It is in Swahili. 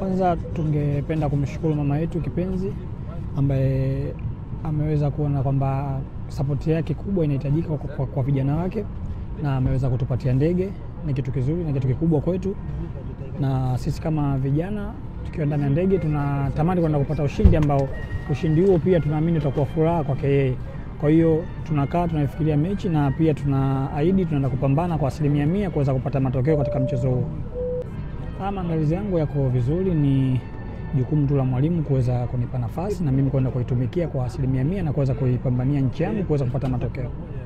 Kwanza tungependa kumshukuru mama yetu kipenzi ambaye ameweza kuona kwamba sapoti yake kubwa inahitajika kwa, kwa, kwa vijana wake na ameweza kutupatia ndege. Ni kitu kizuri na kitu kikubwa kwetu, na sisi kama vijana tukiwa ndani ya ndege tunatamani kwenda kupata ushindi ambao ushindi huo pia tunaamini utakuwa furaha kwake yeye. Kwa hiyo tunakaa tunaifikiria mechi na pia tunaahidi tunaenda kupambana kwa asilimia mia kuweza kupata matokeo katika mchezo huo. Maandalizi yangu yako vizuri, ni jukumu tu la mwalimu kuweza kunipa nafasi na mimi kwenda kuitumikia kwa asilimia mia na kuweza kuipambania nchi yangu kuweza kupata matokeo.